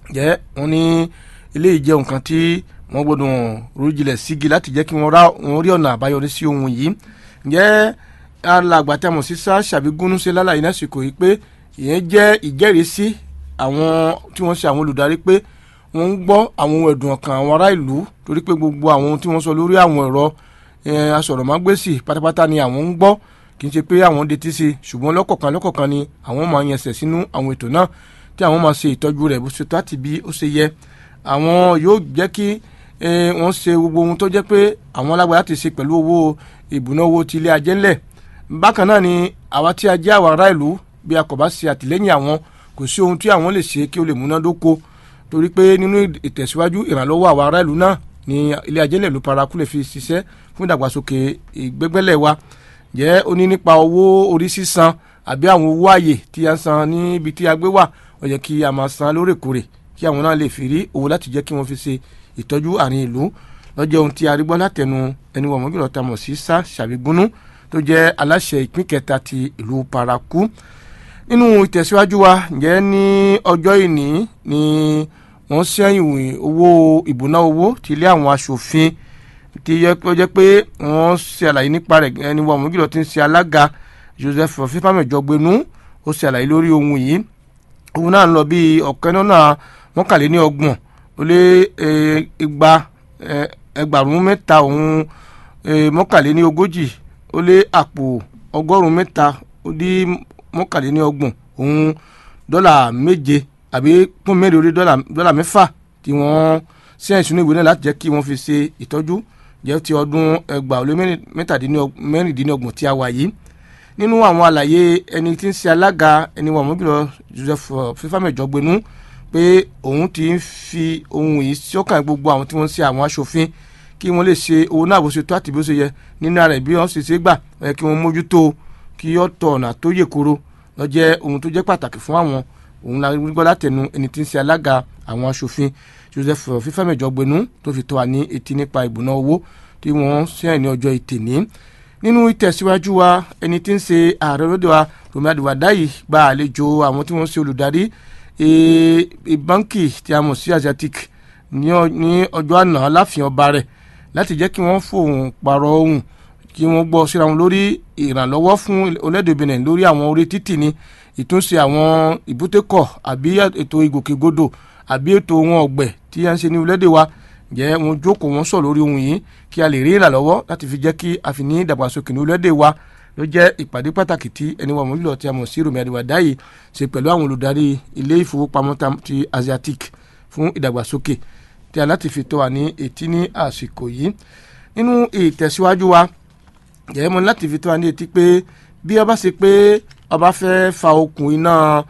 jẹ́ wọ́n ní ilé ìjẹ́ nǹkan tí wọ́n gbọ́dọ̀ rújilẹ̀ sígi láti jẹ́ kí wọ́n rí ọ̀nà àbáyọrí sí ohun yìí jẹ́ alàgbà tí a mọ̀ sí sá ṣàbígúnú ṣe lálàyé lásìkò yìí pé ìyẹn jẹ́ ìjẹ́rìísí àwọn tí wọ́n ṣe àwọn olùdarí pé wọ́n ń gbọ́ àwọn ohun ẹ̀dùn ọkàn àwọn ará ìlú torí pé gbogbo àwọn ohun tí wọ́n sọ lórí àwọn ẹ̀rọ asọ̀rọ̀mágbèsì pátápátá ni àwọn ń gbọ́ kì í ṣe pé àwọn detí sí ṣùgbọ́n lọ́kọ̀ọ̀kan lọ́kọ̀ọ̀kan ni àwọn máa yẹsẹ̀ sínú àwọn ètò náà tí àwọn máa ṣe ìtọ́jú rẹ̀ bó ṣe tó àti bí ó ṣe yẹ àwọn yóò jẹ́ kí wọ́n ṣe gbogbo ohun tó jẹ́ pé àwọn alágbára ti ṣe pẹ̀lú owó ìbùná owó ti ilé ajé ńlẹ̀ bákan náà ni àwa tí a jẹ́ àwọn ará ìlú bí a kò bá ṣe àtìlẹ́yìn àwọn kò sí ohun tí àwọn lè ṣe kí ó lè múnádóko torí pé nínú ìtẹ̀síwájú ìrànlọ́wọ́ àwọn ará ìlú náà ni ilé ajé ńlẹ̀ ló paraku lè fi ṣiṣẹ́ fún ìdàgbàsókè ìgbẹ́gbẹ́lẹ̀ wa jẹ́ ó ní nípa owó orí sísan àbí àwọn owó àyè tí a ń san níbi tí a gbé wà ó yẹ kí a máa san lóòrèkóòrè kí àwọn náà lè fi rí owó láti jẹ́ kí wọ́n fi ṣe ìtọ́jú àárín ìlú lọ́jọ́ ohun tí a rí gbọ́ látẹnu ẹni wọ̀n mọ́gìlọ́ ta mọ̀ sí sá ṣàbígúnú tó jẹ́ aláṣẹ ìpín kẹta ti ìlú paraku nínú ìtẹ̀síwájú wa ǹjẹ́ ní ọjọ́ ìní ni wọ́n ṣẹ́yìn owó ìbùná owó ti ilé àwọn aṣòfin ti yẹ kó jẹ́ pé wọ́n ṣe àlàyé nípa rẹ̀ ẹni wọ̀n mọ́gìlọ́ ti ń ṣe alága Joseph fífàmẹ̀jọgbẹ́nu ó ṣe àlàyé lórí ohun yìí òun náà ń lọ bíi ọ̀kẹ́ náà mọ́kànléní ọgbọ̀n ó lé igba ẹgbàrún mẹ́ta òun mọ́kànléní ogójì ó lé àpò ọgọ́rùn-ún mẹ́ta ó dí mọ́kànléní ọgbọ̀n òun dọ́là méje àbí pọ́n mẹ́rin orí dọ́là mẹ́fà tí wọ́n ṣe ìṣúná ìwé náà láti jẹ́ kí wọ́n fi ṣe ìtọ́jú jẹ́ ti ọdún ẹgbàá ó lé mẹ́rìndínlọ́gbọ̀n tí a wà yìí nínú àwọn àlàyé ẹni tí ń ṣe alága ẹni wà mọ́jùlọ Joseph fífàmẹ̀jọgbẹ́nu pé òun ti ń fi ohun yìí sọ́kàn gbogbo àwọn tí wọ́n ń ṣe àwọn aṣòfin kí wọ́n lè ṣe owó náà bó ṣe tó àti bó ṣe yẹ nínú ara ẹ̀ bí wọ́n ṣe ṣe gbà ẹ̀ kí wọ́n mójútó kí ó tọ̀ ọ̀nà tó yè koro lọ jẹ́ ohun tó jẹ́ pàtàkì fún àwọn òun la gbọ́ látẹnu ẹni tí ń ṣe alága àwọn aṣòfin Joseph fífàmẹ̀jọgbẹ́nu tó fi tó wa ní etí nípa ìbùná owó tí wọ́n ṣe ní ọjọ́ ìtẹ̀ní nínú ìtẹ̀síwájú wa ẹni tí ń ṣe ààrẹ lóde wa Rọ̀mí Àdìwàdáyì gba àlejò àwọn tí wọ́n ṣe olùdarí báńkì tí a mọ̀ sí Asiatic ní ọjọ́ àná láàfin ọba rẹ̀ láti jẹ́ kí wọ́n fòun pààrọ̀ ohun kí wọ́n gbọ́ síra wọn lórí ìrànlọ́wọ́ fún orílẹ̀-èdè Benin lórí àwọn orí títì ní ìtúnṣe àwọn ìbútẹ́kọ̀ àbí ètò ìgòkègbodò àbí ètò ohun ọ̀gbẹ̀ tí a ń ṣe ní orílẹ̀-èdè wa jẹ́ wọn jókòó wọn sọ lórí ohun yìí kí a lè rí ìrànlọ́wọ́ láti fi jẹ́ kí a fi ní ìdàgbàsókè ní orílẹ̀-èdè wa ló jẹ́ ìpàdé pàtàkì tí ẹni wà mọ́lúlọ́ tí a mọ̀ sí Rọ̀mí Àdìwàdáyì ṣe pẹ̀lú àwọn olùdarí ilé ìfowópamọ́ ti Asiatic fún ìdàgbàsókè tí a láti fi tó wa ní etí ní àsìkò yìí nínú ìtẹ̀síwájú wa jẹ́ mọ́ láti fi tó wa ní etí pé bí ọba ṣe pé ọba fẹ́ fa okùn iná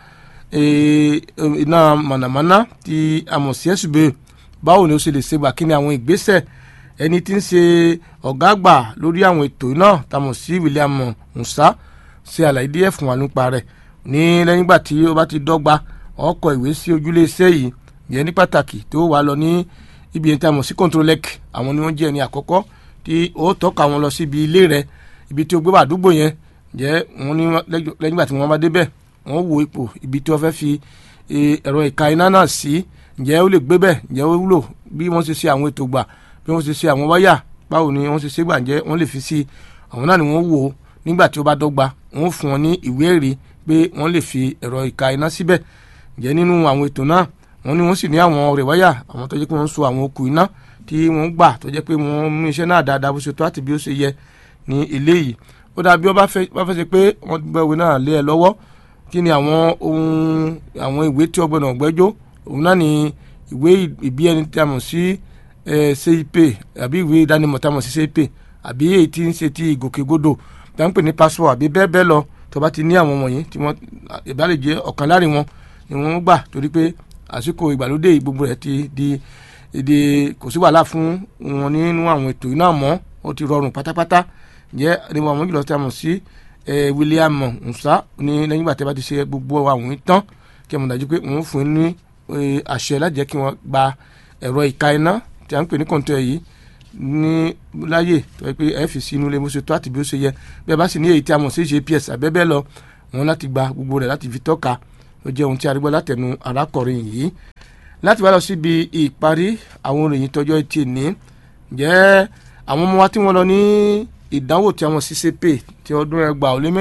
iná mọ̀nàmọ́ná tí a mọ̀ sí ẹ̀sùbẹ́ báwo ni ó ṣe lè ṣe gbà kí ni àwọn ìgbésẹ̀ ẹni tí ń ṣe ọ̀gá àgbà lórí àwọn ètò náà tamọ̀ sí William Musa ṣe àlàyé díẹ̀ fún wa nípa rẹ̀ ní lẹ́yìn ìgbà tí ó bá ti dọ́gba ọkọ̀ ìwé sí ojúlé iṣẹ́ yìí yẹn ní pàtàkì tó wà lọ ní ibi yẹn tamọ̀ sí Controlec àwọn ni wọ́n jẹ́ ẹni àkọ́kọ́ tí ó tọ́ka wọn lọ síbi ilé rẹ̀ ibi tí ó gbé wà àdúgbò yẹn jẹ́ wọ́n ní lẹ́yìn ìgbà tí wọ́n bá débẹ̀ wọ́n wo ipò ibi tí wọ́n fẹ́ fi ẹ̀rọ ìka iná náà sí ǹjẹ́ ó lè gbé bẹ́ẹ̀ ǹjẹ́ ó wúlò bí wọ́n ṣe ṣe àwọn ètò gbà bí wọ́n ṣe ṣe àwọn wáyà báwo ni wọ́n ṣe ṣe gbà ǹjẹ́ wọ́n lè fi sí àwọn náà ni wọ́n wò ó nígbà tí ó bá dọ́gba wọ́n fún wọn ní ìwé ẹ̀rí pé wọ́n lè fi ẹ̀rọ ìka iná síbẹ̀ ǹjẹ́ nínú àwọn ètò náà wọ́n ní wọ́n sì ní àwọn ọ̀rẹ́ wáyà àwọn tó jẹ́ pé wọ́n so àwọn okùn iná tí wọ́n gbà tó jẹ́ pé wọ́n mú iṣẹ́ náà dáadáa bó ṣe tó àti bí ó ṣe yẹ ní ilé yìí ó dàbí wọ́n bá fẹ́ ṣe pé wọ́n gbẹ́ ìwé náà lé ẹ lọ́wọ́ kí ni àwọn ohun àwọn ìwé tí ọgbẹ́nà ọ̀gbẹ́jọ́ òun náà ni ìwé ìbí ẹni tí a mọ̀ sí CIP àbí ìwé ìdánimọ̀ tí a mọ̀ sí CIP àbí èyí tí ń ṣe ti ìgòkègbodò tí a ń pè ní passport àbí bẹ́ẹ̀ bẹ́ẹ̀ lọ tó bá ti ní àwọn wọ̀nyí tí wọ́n ìbálẹ̀ jẹ́ ọ̀kan láàrin wọn ni wọ́n gbà torí pé àsìkò ìgbàlódé gbogbo rẹ̀ ti di èdè kò sí wàhálà fún wọn nínú àwọn ètò iná mọ́ ó ti rọrùn pátápátá jẹ́ ẹni wọn àwọn jùlọ tí a mọ̀ sí William Musa ní lẹ́yìn ìgbà tí a bá ti ṣe gbogbo àwọn ìtàn kí ẹ mọ̀ dájú pé wọ́n fún ní àṣẹ láti jẹ́ kí wọ́n gba ẹ̀rọ ìka iná tí a ń pè ní kọ̀ǹtọ̀ yìí ní láyè tó yẹ pé ẹ fi sí inú ilé bó ṣe tó àti bí ó ṣe yẹ bí ẹ bá sì ní èyí tí a mọ̀ sí GPS àbẹ́bẹ́ lọ wọn láti gba gbogbo rẹ̀ láti fi tọ́ka ó jẹ́ ohun tí a rí gbọ́ látẹnu arákùnrin yìí láti wá lọ síbi ìparí àwọn òròyìn tọjọ́ etí ní jẹ́ àwọn ọmọ wa tí wọ́n lọ ní ìdánwò tí àwọn ccp ti ọdún ẹgbàá ó lé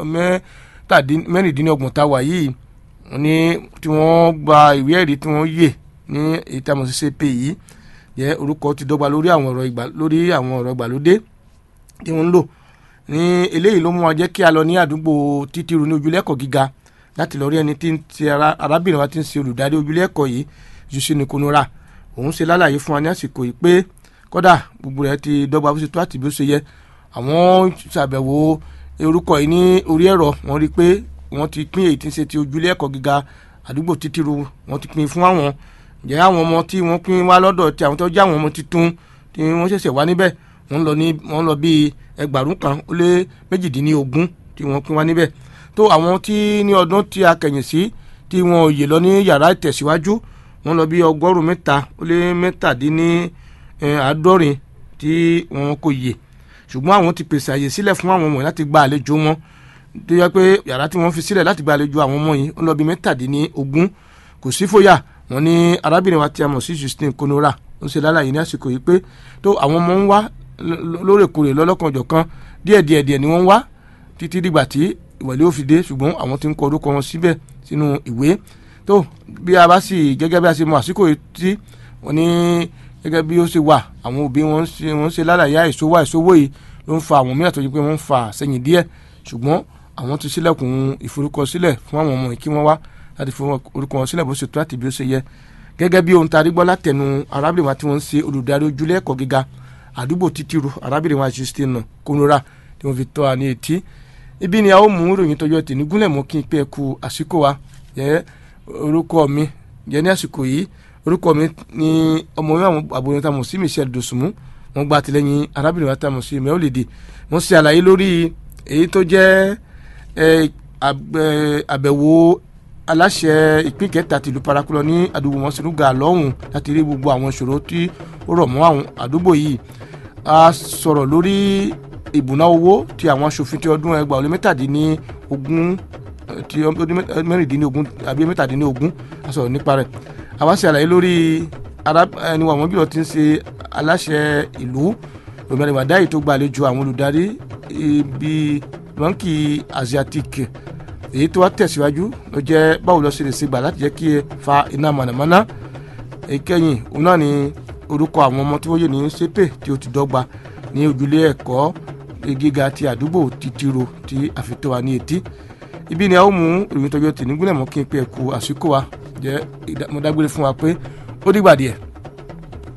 mẹ́rìndínlọ́gbọ̀n tá a wà yìí ní tí wọ́n gba ìwé ẹ̀rí tí wọ́n yè ní èyí tí àwọn ccp yìí jẹ́ orúkọ ti dọ́gba lórí àwọn ọ̀rọ̀ ìgbà lórí àwọn ọ̀rọ̀ ìgbàlódé tí wọ́n ń lò ní eléyìí ló mú wa jẹ́ kí a lọ ní àdúgbò títíru ní ojúlẹ́kọ̀ọ́ gíga láti lọ rí ẹni tí ń ti arábìnrin wa ti ń ṣe olùdarí ojúlẹ́kọ̀ọ́ yìí Jusine Konora òun ṣe lálàyé fún wa ní àsìkò yìí pé kódà gbogbo rẹ̀ ti dọ́gba bó ṣe tó àti bí ó ṣe yẹ àwọn ṣàbẹ̀wò orúkọ yìí ní orí ẹ̀rọ wọ́n rí i pé wọ́n ti pín èyí tí ń ṣe ti ojúlẹ́kọ̀ọ́ gíga àdúgbò títíru wọ́n ti pín fún àwọn jẹ́ àwọn ọmọ tí wọ́n pín wá lọ́dọ̀ tí àwọn tó jẹ́ àwọn ọmọ tuntun tí wọ́n ṣẹ̀ṣẹ̀ wá níbẹ̀ wọ́n lọ ní wọ́n lọ bíi ẹgbàrún kan ó lé méjìdínlógún tí wọ́n pín wá níbẹ̀ tó àwọn tí ní ọdún tí a kẹ̀yìn sí tí wọ́n yè lọ ní yàrá ìtẹ̀síwájú wọ́n lọ bí ọgọ́rùn mẹ́ta ó lé mẹ́tàdínláàádọ́rin tí wọ́n kò yè ṣùgbọ́n àwọn ti pèsè àyè sílẹ̀ fún àwọn ọmọ láti gba àlejò wọn tó yẹ pé yàrá tí wọ́n fi sílẹ̀ láti gba àlejò àwọn ọmọ yìí ó lọ bí mẹ́tàdínlógún kò sí fòyà wọ́n ní arábìnrin wa tí a mọ̀ sí Justin Konora ó ṣe lálàyé ní àsìkò yìí pé tó àwọn ọmọ ń wá lóòrèkóòrè lọ́lọ́kanjọ̀kan díẹ̀díẹ̀ díẹ̀ ni wọ́n ń wá títí dìgbà tí ìwọ̀lẹ́ ò fi dé ṣùgbọ́n àwọn tí ń kọ orúkọ wọn síbẹ̀ sínú ìwé tó bí a bá sì gẹ́gẹ́ bí a ṣe mọ àsìkò tí wọ́n ní gẹ́gẹ́ bí ó ṣe wà àwọn òbí wọn ṣe wọ́n ṣe lálàyé àìsówó àìsówó yìí ló ń fa àwọn mìíràn tó yẹ pé wọ́n ń fa sẹ́yìn díẹ̀ ṣùgbọ́n àwọn ti ṣílẹ̀kùn ìforúkọsílẹ̀ fún àwọn ọmọ yìí kí wọ́n wá láti fi orúkọ wọn sílẹ̀ bó ṣe tó àti bí ó ṣe yẹ gẹ́gẹ́ bí ohun tarí gbọ́ látẹnu arábìnrin wa tí wọ́n ń ṣe olùdarí ojúlé ẹ̀kọ́ gíga àdúgbò títíru arábìnrin wa Justin Konora tí wọ́n fi tọ́ wa ní etí ibi ni a ó mú ìròyìn tọjọ́ tì ní gúnlẹ̀ mọ́ kí n pé ẹ kú àsìkò wa jẹ́ orúkọ mi jẹ́ ní àsìkò yìí orúkọ mi ni ọmọ mi àwọn àbòyàn tá a mọ̀ sí Michelle Dosunmu wọ́n gba àtìlẹ́yìn arábìnrin wa tá a mọ̀ sí mẹ́wòlédè wọ́n ṣe àlàyé lórí èyí tó jẹ́ àbẹ̀wò aláṣẹ ìpín kẹta tìlú parakulọ ní àdúgbò wọn sínú ga lọ́hùn láti rí gbogbo àwọn ìṣòro tí ó rọ̀ mọ́ àwọn àdúgbò yìí a sọ̀rọ̀ lórí ìbùná owó ti àwọn aṣòfin ti ọdún ẹgbàá ọlẹ́ mẹ́tàdínlógún ti mẹ́rìndínlógún àbí mẹ́tàdínlógún a sọ̀rọ̀ nípa rẹ̀ àwa ṣe àlàyé lórí ẹni wà wọ́n bí wọ́n ti ń ṣe aláṣẹ ìlú òmìnira ìwàdá yìí tó gbàlejò àwọn olùdarí ibi báńkì asiatique èyí tó wá tẹ̀síwájú ló jẹ́ báwo lọ sí lè ṣe gbà láti jẹ́ kí ẹ fa iná mọ̀nàmọ́ná ìkẹyìn òun náà ni orúkọ àwọn ọmọ tí wọ́n yè ní sépè tí ó ti dọ́gba ní ojúlé ẹ̀kọ́ gíga ti àdúgbò títiro tí àfitọ́ wa ní etí ibi ni a ó mú ìròyìn tọjọ́ tì ní gúnlẹ̀ mọ́ kí n pé ẹ̀kú àsìkò wa jẹ́ mo dágbére fún wa pé ó dìgbà díẹ̀.